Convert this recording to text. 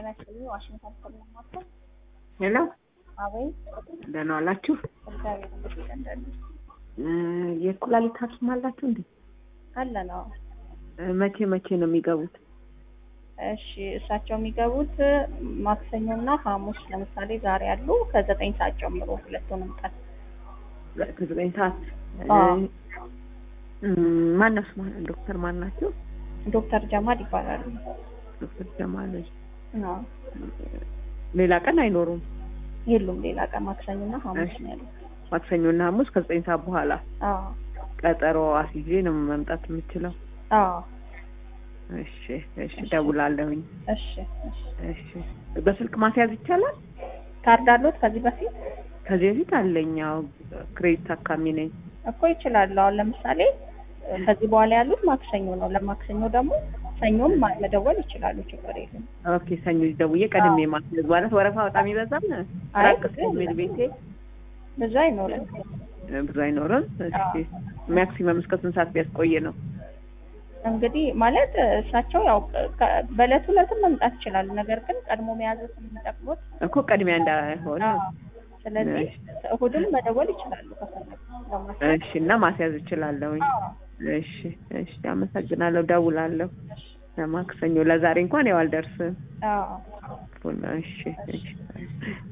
ጤና ይስጥልኝ። ዋሽንግተን ስለማማከል ሄሎ፣ አቤት። ደህና ዋላችሁ? እግዚአብሔር ይመስገን ደህና እ የኩላሊት ሐኪም አላችሁ እንዴ? አለ ነው። እ መቼ መቼ ነው የሚገቡት? እሺ እሳቸው የሚገቡት ማክሰኞና ሐሙስ ለምሳሌ ዛሬ ያሉ ከዘጠኝ ሰዓት ጀምሮ ሁለቱንም ቀን ከዘጠኝ ሰዓት አዎ። ማን ነው ስማ ዶክተር ማን ናቸው? ዶክተር ጀማል ይባላሉ። ዶክተር ጀማል። አዎ። ሌላ ቀን አይኖሩም? የሉም ሌላ ቀን ማክሰኞና ሐሙስ ነው ያሉት። ማክሰኞና ሐሙስ ከዘጠኝ ሰዓት በኋላ አዎ ቀጠሮ አስይዤ ነው መምጣት የምችለው? አዎ እሺ እሺ፣ ደውላለሁኝ። እሺ እሺ። እሺ፣ በስልክ ማስያዝ ይቻላል? ካርድ አሉት ከዚህ በፊት ከዚህ በፊት አለኝ። አዎ፣ ክሬዲት ታካሚ ነኝ። እኮ ይችላሉ። አሁን ለምሳሌ ከዚህ በኋላ ያሉት ማክሰኞ ነው። ለማክሰኞ ደግሞ ሰኞም ማ- መደወል ይችላሉ። ችግር የለም። ኦኬ፣ ሰኞ ደውዬ ቀድሜ ማስያዝ ማለት ወረፋ በጣም ይበዛል። አይ፣ ራቅ ስለሚል ቤቴ ብዙ አይኖርም። ብዙ አይኖርም። እሺ፣ ማክሲመም እስከ ስንት ሰዓት ቢያስቆይ ነው? እንግዲህ ማለት እሳቸው ያው ከ- በዕለት ዕለትም መምጣት ይችላሉ። ነገር ግን ቀድሞ መያዘት የሚጠቅሙት እኮ ቅድሚያ እንዳይሆን። ስለዚህ እሑድም መደወል ይችላሉ ከፈለጉ ለማስያዝ። እሺ፣ እና ማስያዝ እችላለሁኝ። አዎ። እሺ፣ እሺ፣ አመሰግናለሁ። ደውላለሁ ለማክሰኞ። ለዛሬ እንኳን ያው አልደርስም። አዎ። እሺ፣ እሺ